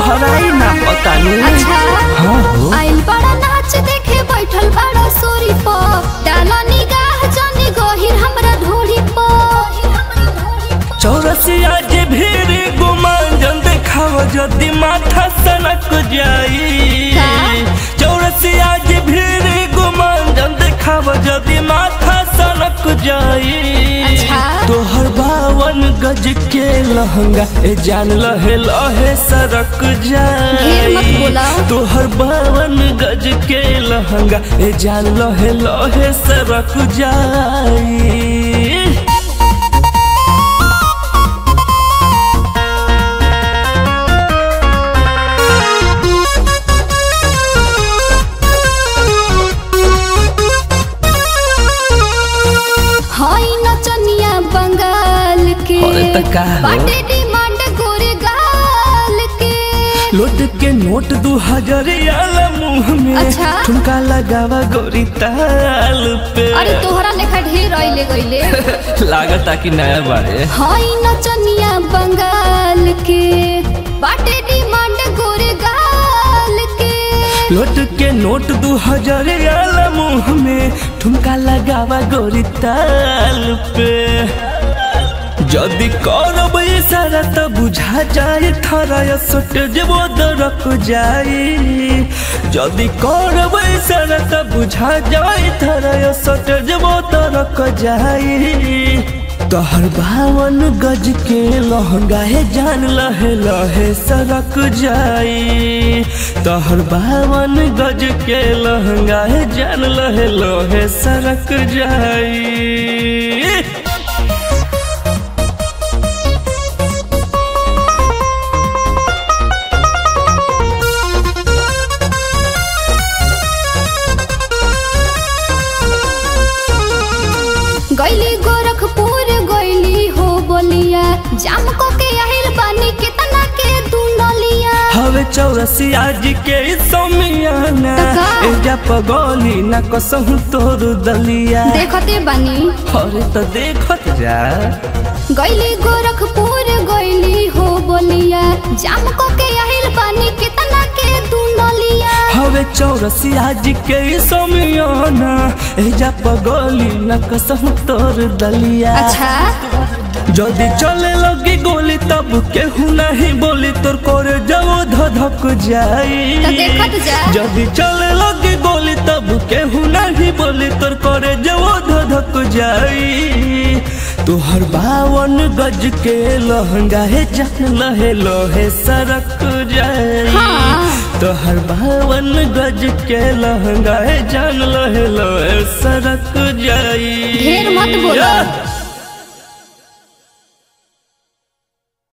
तोहराई ना पता नहीं अच्छा हाँ हो आइल बड़ा नाच देखे बैठल बड़ा सोरी प डाला निगाह जानी गहिर हमरा ढोरी प चौरसिया जे भीड़ गुमांजन देखाव जदि माथा सनक जाई का? चौरसिया जे भीड़ गुमांजन देखाव जदि माथा सनक जाई अच्छा। तोहर बावन गज के लहंगा ए जान लहे लहे सरक जाई ढेर मत बोला। तोहर बावन गज के लहंगा ए जान लहे लहे सरक जाई हई नचनिया बंगाल के अरे त का हो? बाटे डिमांड गोरे गाल के लौट के नोट दू हजार आला मुंह में अच्छा। ठुमका लगावा गोरी ताल पे अरे तोहरा लेखा ढेर अइले गइले लागता कि नया बारे हई नचनिया बंगाल के बाटे डिमांड गोरे गाल के लौट के नोट दू हजार आला मुंह में ठुमका लगावा गोरी ताल पे जदि करब इशारा त बुझा जाए थारा सोट जेबो दरक जाई जदि करब इशारा त बुझा जाए थारा सोट जेबो दरक जाई तोहर बावन गज के लहंगा है जान लहे लहे सरक जाई तोहर बावन गज के लहंगा है जान लहे लहे सरक जाई गइली गोरखपुर गइली हो बोलिया जाम को के आहिल बानी कितना के दुनलिया हवे चौरसी आज के समियाना तका? एजा पगोली ना कसहु तोर दलिया देखते बानी अरे तो देखत जा गइली गोरखपुर गइली हो बोलिया जाम को के आहिल बानी कितना के दुनलिया हवे चौरसी आज के समियाना एजा पगोली ना कसहु तोर दलिया अच्छा যদি চলে লগে গলি তব কেহু নাহি বলি তোর করে যাও ধধক যাই তো দেখত যা। যদি চলে লগে গলি তব কেহু নাহি বলি তোর করে যাও ধধক যাই তোহর बावन गज के लहंगा है जान लहे लोहे सरक जाई हाँ। तोहर बावन गज के लहंगा है जान लहे लोहे सरक जाई ढेर मत बोलो।